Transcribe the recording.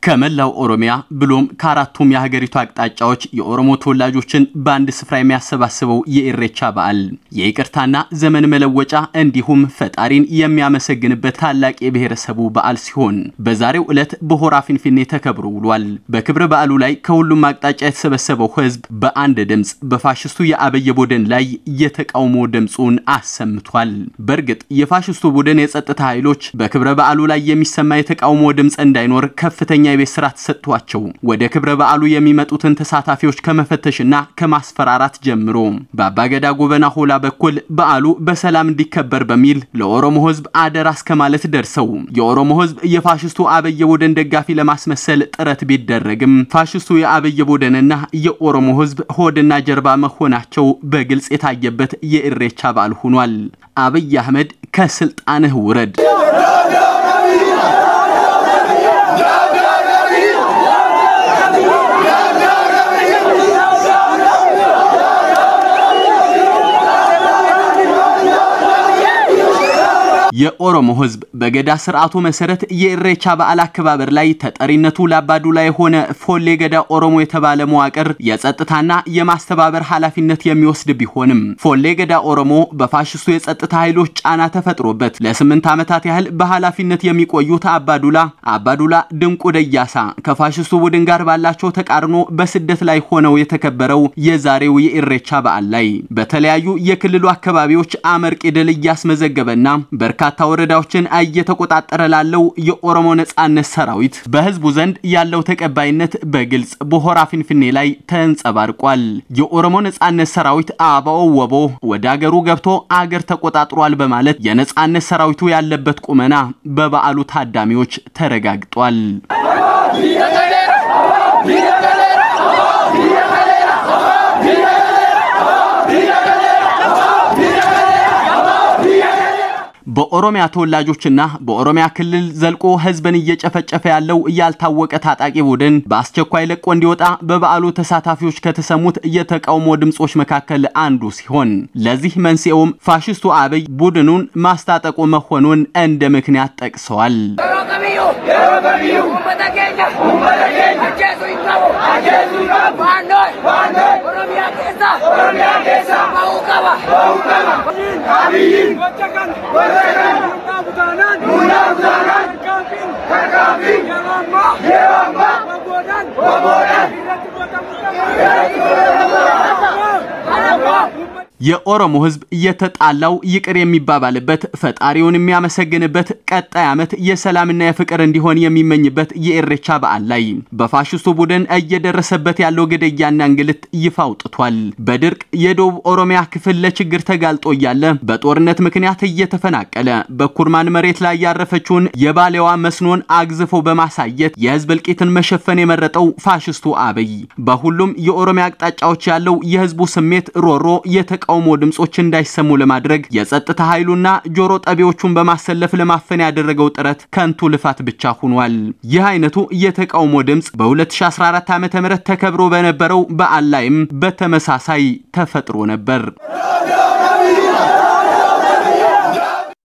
ከመላው ኦሮሚያ ብሎም ከአራቱም የሀገሪቱ አቅጣጫዎች የኦሮሞ ተወላጆችን በአንድ ስፍራ የሚያሰባስበው የኢሬቻ በዓል የይቅርታና ዘመን መለወጫ እንዲሁም ፈጣሪን የሚያመሰግንበት ታላቅ የብሔረሰቡ በዓል ሲሆን በዛሬው ዕለት በሆራ ፊንፊኔ ተከብሮ ውሏል። በክብረ በዓሉ ላይ ከሁሉም አቅጣጫ የተሰበሰበው ሕዝብ በአንድ ድምፅ በፋሽስቱ የአብይ ቡድን ላይ የተቃውሞ ድምፁን አሰምቷል። በእርግጥ የፋሽስቱ ቡድን የጸጥታ ኃይሎች በክብረ በዓሉ ላይ የሚሰማ የተቃውሞ ድምፅ እንዳይኖር ከፍተኛ የቤት ስራ ተሰጥቷቸው ወደ ክብረ በዓሉ የሚመጡትን ተሳታፊዎች ከመፈተሽና ከማስፈራራት ጀምሮ በአባገዳ ጎበና ሆላ በኩል በዓሉ በሰላም እንዲከበር በሚል ለኦሮሞ ህዝብ አደራ እስከ ማለት ደርሰው የኦሮሞ ህዝብ የፋሽስቱ አብይ ቡድን ደጋፊ ለማስመሰል ጥረት ቢደረግም ፋሽስቱ የአብይ ቡድንና የኦሮሞ ህዝብ ሆድና ጀርባ መሆናቸው በግልጽ የታየበት የኢሬቻ በዓል ሆኗል። አብይ አህመድ ከስልጣንህ ውረድ የኦሮሞ ህዝብ በገዳ ስርዓቱ መሰረት የኢሬቻ በዓል አከባበር ላይ ተጠሪነቱ ለአባዱላ የሆነ ፎሌ ገዳ ኦሮሞ የተባለ መዋቅር የጸጥታና የማስተባበር ኃላፊነት የሚወስድ ቢሆንም ፎሌ ገዳ ኦሮሞ በፋሽስቱ የጸጥታ ኃይሎች ጫና ተፈጥሮበት ለስምንት ዓመታት ያህል በኃላፊነት የሚቆዩት አባዱላ አባዱላ ድንቁ ደያሳ ከፋሽስቱ ቡድን ጋር ባላቸው ተቃርኖ በስደት ላይ ሆነው የተከበረው የዛሬው የኢሬቻ በዓል ላይ በተለያዩ የክልሉ አካባቢዎች አመርቂ ድል እያስመዘገበና በርካታ ወረዳዎችን እየተቆጣጠረ ላለው የኦሮሞ ነጻነት ሰራዊት በህዝቡ ዘንድ ያለው ተቀባይነት በግልጽ በሆራ ፊንፊኔ ላይ ተንጸባርቋል። የኦሮሞ ነጻነት ሰራዊት አበኦ ወቦ ወደ አገሩ ገብቶ አገር ተቆጣጥሯል በማለት የነጻነት ሰራዊቱ ያለበት ቁመና በበዓሉ ታዳሚዎች ተረጋግጧል። በኦሮሚያ ተወላጆችና በኦሮሚያ ክልል ዘልቆ ህዝብን እየጨፈጨፈ ያለው ያልታወቀ ታጣቂ ቡድን በአስቸኳይ ለቆ እንዲወጣ በበዓሉ ተሳታፊዎች ከተሰሙት የተቃውሞ ድምጾች መካከል አንዱ ሲሆን ለዚህ መንስኤውም ፋሽስቱ አብይ ቡድኑን ማስታጠቁ መሆኑን እንደ ምክንያት ጠቅሰዋል። የኦሮሞ ህዝብ የተጣላው ይቅር የሚባባልበት ፈጣሪውን የሚያመሰግንበት ቀጣይ ዓመት የሰላምና የፍቅር እንዲሆን የሚመኝበት የኢሬቻ በዓል ላይ በፋሽስቱ ቡድን እየደረሰበት ያለው ግድያና እንግልት ይፋ አውጥቷል። በድርቅ የደቡብ ኦሮሚያ ክፍል ለችግር ተጋልጦ እያለ በጦርነት ምክንያት እየተፈናቀለ በኩርማን መሬት ላይ ያረፈችውን የባሌዋ መስኖን አግዝፎ በማሳየት የህዝብ እልቂትን መሸፈን የመረጠው ፋሽስቱ አብይ በሁሉም የኦሮሚያ አቅጣጫዎች ያለው የህዝቡ ስሜት ሮሮ የተቃውሞ ድምጾች እንዳይሰሙ ለማድረግ የጸጥታ ኃይሉና ጆሮ ጠቢዎቹን በማሰለፍ ለማፈን ያደረገው ጥረት ከንቱ ልፋት ብቻ ሆኗል። ይህ አይነቱ የተቃውሞ ድምጽ በ2014 ዓ.ም ተከብሮ በነበረው በዓል ላይም በተመሳሳይ ተፈጥሮ ነበር።